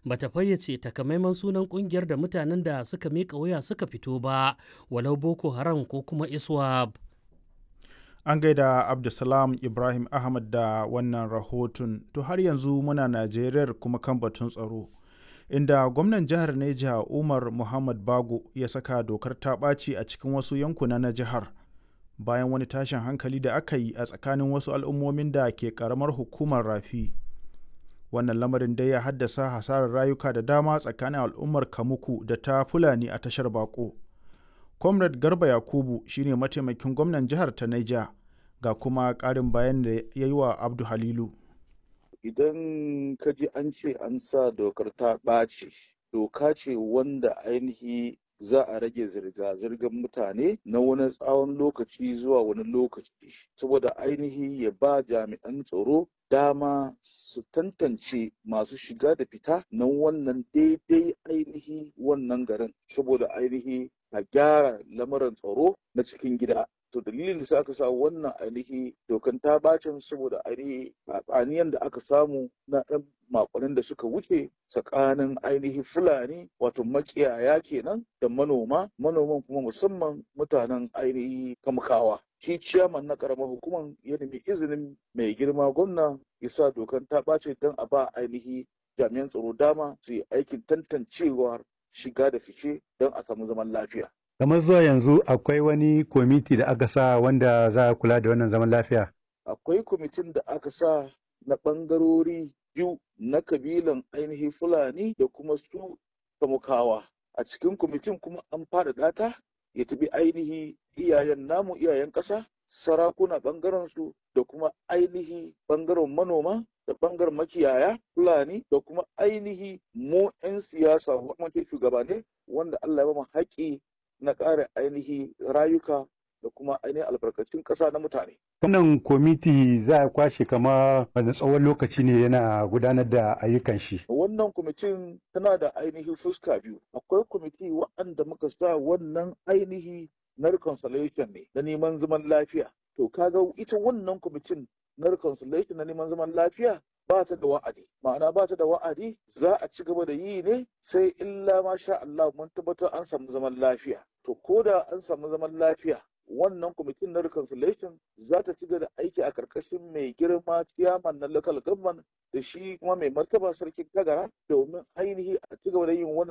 bata fayyace takamaiman sunan kungiyar da mutanen da suka miƙa wuya suka fito ba walau boko haram ko kuma iswab an gaida abdulsalam ibrahim ahmad da wannan rahoton to har yanzu muna najeriyar kuma kan batun tsaro inda gwamnan jihar neja umar muhammad bago ya saka dokar ta ɓaci a cikin wasu yankuna na jihar bayan wani tashin hankali da aka yi a tsakanin wasu al'ummomin da ke karamar hukumar rafi wannan lamarin dai ya haddasa hasarar rayuka da dama tsakanin al'ummar kamuku da ta fulani a tashar bako comrade garba yakubu shine mataimakin gwamnan jihar ta naija ga kuma ƙarin bayan da ya yi wa abdu halilu idan ka ji an ce an sa dokar ta ɓaci doka ce wanda ainihi za a rage zirga-zirgar mutane na wani tsawon lokaci zuwa wani lokaci saboda ainihi ya ba jami'an tsaro dama su tantance masu shiga da fita na wannan daidai ainihi wannan garin saboda ainihi a gyara lamarin tsaro na cikin gida to dalilin da aka sa wannan ainihi dokan ta bacin saboda ainihi tsaniyan da aka samu na ɗan makonin da suka wuce tsakanin ainihi fulani wato makiyaya kenan da manoma manoman kuma musamman mutanen ainihi kamkawa shi ciyaman na karamar hukumar ya nemi izinin mai girma gwamna ya sa dokan ta ɓace don a ba ainihi jami'an tsaro dama su yi aikin tantancewar shiga da fice don a samu zaman lafiya kamar zuwa yanzu akwai wani kwamiti da aka sa wanda za a kula da wannan zaman lafiya akwai kwamitin da aka sa na ɓangarori biyu na kabilan ainihi fulani da kuma su kamukawa a cikin kwamitin kuma an faɗaɗa ta ya tafi ainihi iyayen namu iyayen ƙasa sarakuna ɓangaren su da kuma ainihi ɓangaren manoma da ɓangaren makiyaya fulani da kuma ainihi mu 'yan siyasa kuma shugabane wanda Allah ya ba mu haƙƙi na ƙara ainihi rayuka da kuma ainihin albarkacin ƙasa na mutane. Wannan kwamiti za a kwashe kama wani tsawon lokaci ne yana gudanar da ayyukan shi. Wannan kwamitin tana da ainihi fuska biyu. Akwai kwamiti waɗanda muka sa wannan ainihi na reconciliation ne na neman zaman lafiya. To kaga ita wannan kwamitin na reconciliation na neman zaman lafiya ba ta da wa'adi ma'ana ba ta da wa'adi za a ci gaba da yi ne sai illa ma sha Allah mun tabbatar an samu zaman lafiya to ko da an samu zaman lafiya wannan kwamitin na reconciliation za ta ci gaba da aiki a karkashin mai girma ciyaman na local government da shi kuma mai martaba sarkin kagara domin ainihi a ci gaba da yin wannan